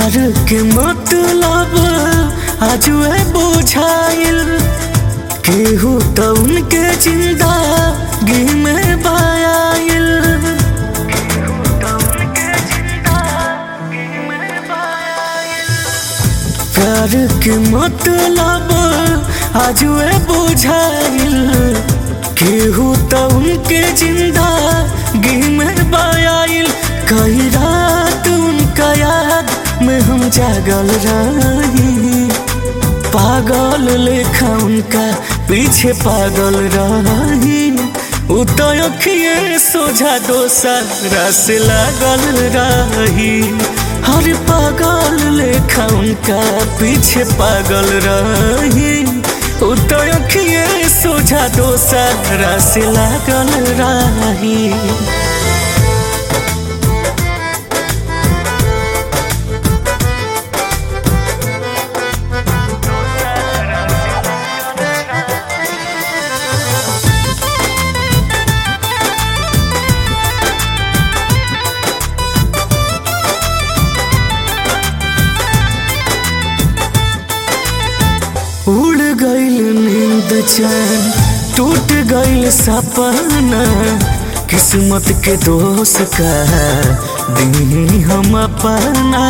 प्यार के मतलब आजुए बुझाइल केहू तो उनके जिंदगी में बायाइल प्यार के मतलब आजुए बुझाइल केहू तो उनके जिंदगी में बायाइल कई रात उनका याद में हम जागल रही पागल लेखा उनका पीछे पागल रही उ तो अखिए सोझा दोसरा से लागल रही हर पागल लेखा उनका पीछे पागल रही उ तो अखिए सोझा दोसरा से लागल रही उड़ गईल नींद चैन टूट गईल सपना किस्मत के दोष का दी हम अपना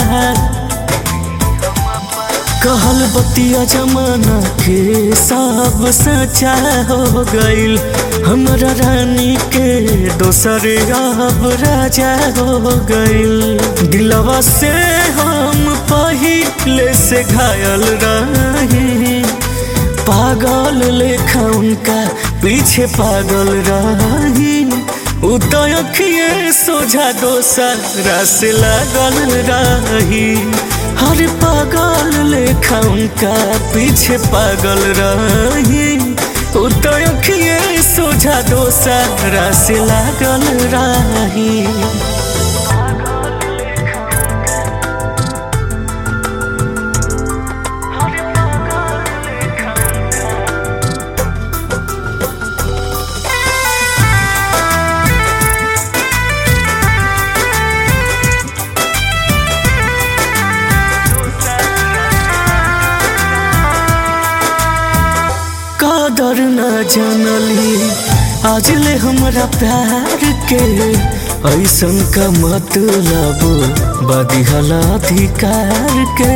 कहल बतिया जमाना के सब सचा हो गईल हमरा रानी के दोसर अब राजा हो गईल दिलवा से हम पहिले से घायल रही पागल लेखा उनका पीछे पागल रही उ तो अखिए सोझा दोसरा से लागल रही हर पागल लेखा उनका पीछे पागल रही उ तो अखिए सोझा दोसरा से लागल रही कदर न जानली आज ले हमरा प्यार के ऐसन का मतलब बदिहल अधिकार के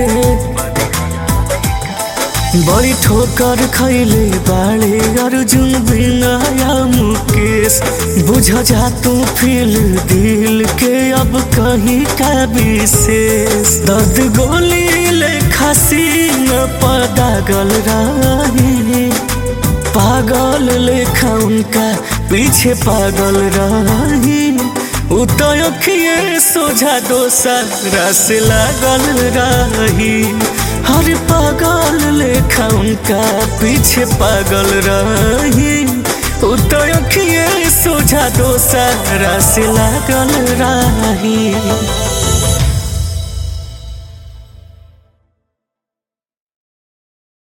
बड़ी ठोकर खैले बाड़े अर्जुन बिनाया मुकेश बुझ जा तू फील दिल के अब कहीं का विशेष दर्द गोली ले खसी न पदागल रही पागल लेखा उनका पीछे पागल रही उ तो अखिए सोझा दोसरा से लागल रही हर पागल लेखा उनका पीछे पागल रही उ तो अखिए सोझा दोसरा से लागल रही